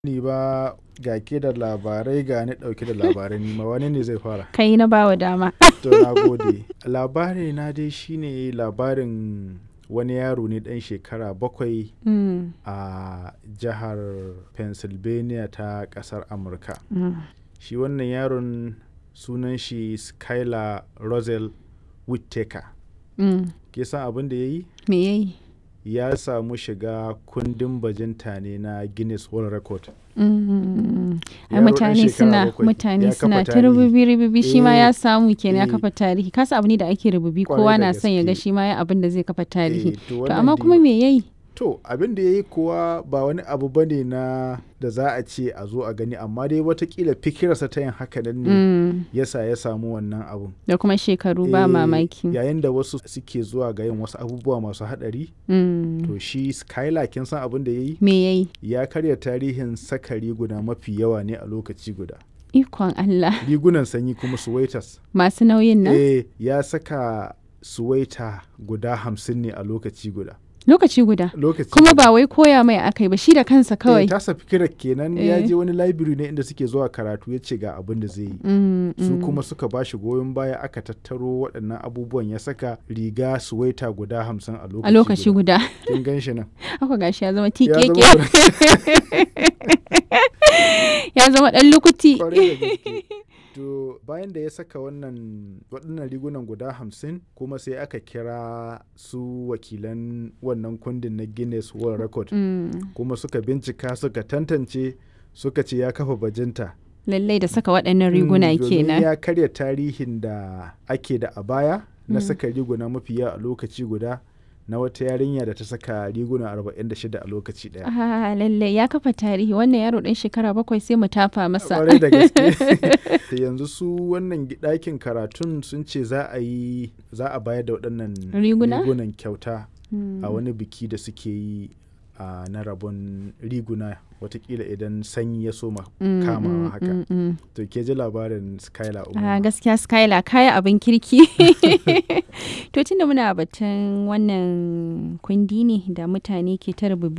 Ni ba ga ke da labarai ga ni ɗauke da labarai nima wane ne zai fara? Kai na bawa dama. To na gode. Labari na dai shine labarin wani yaro ne ɗan shekara bakwai Mm, a jihar Pennsylvania ta ƙasar Amurka. mm. Shi wannan yaron sunan shi Skylar Rosel Whittaker. Mm. Ke san abin da ya yi? Me yayi? Ya samu shiga kundin bajinta ne na Guinness World Record. Mm. Ai Yaro ɗan mutane shekara suna bakwai mutane ya kafa suna ta tarihi. rububi rububi shi ma Eh, ya samu kenan ya eh. kafa tarihi kasa abu ne da ake rububi Kwarai kowa da na son ya ga gaske. shi ma ya abin da zai kafa tarihi Eh, to to wannan amma dai- kuma me yayi To abin da ya yi kuwa ba wani abu ba ne na da za a ce a zo a gani amma dai watakila fikirarsa ta yin haka nan ne Mm. yasa ya samu wannan abun. da kuma shekaru ba Eh, mamaki Yayin da wasu suke zuwa ga yin wasu abubuwa masu haɗari Mm. to shi Skylar kin san abin da ya yi? me yayi Ya karya tarihin saka riguna mafi yawa ne a lokaci guda. ikon Allah Rigunan sanyi kuma suwaitas. masu nauyin nan Eh ya saka suwaita guda hamsin ne a lokaci guda. lokaci guda Lokaci kuma guda. ba wai koya mai akai ba shi da kansa Eh, kawai tasa fikirar kenan ya Eh. je wani library ne inda suke zuwa karatu ya ce ga abin da zai yi. Mm, Su mm. kuma suka ba shi goyon baya aka tattaro waɗannan abubuwan ya saka riga suwaita guda hamsin a lokaci a lokaci guda Kin gan shi nan. haka gashi ya zama Ya tikeke zama ya zama dan lukuti kwarai da gaske. To bayan da ya saka wannan waɗannan rigunan guda hamsin kuma sai aka kira su wakilan wannan kundin na Guinness World Record Mm, kuma suka bincika suka tantance suka ce ya kafa bajinta. lallai da saka waɗannan riguna Mm, domin kenan ya karya tarihin da ake da a baya na Mm. saka riguna mafi yawa a lokaci guda na wata yarinya da ta saka riguna 46 a lokaci daya. Ah, lallai ya kafa tarihi wannan yaro ɗan shekara bakwai sai mu tafa masa Kwarai da gaske. Da yanzu su wannan gi- ɗakin karatun sun ce za a yi za a bayar da waɗannan Riguna? rigunan kyauta Mm. a wani biki da suke yi a na rabon riguna watakila idan sanyi ya soma Mm, kamawa mm, haka. mm, mm. To ke ji labarin Skylar Ah, Umar. gaskiya skyla kaya abin kirki to tunda muna batun wannan kundi ne da mutane ke ta rububi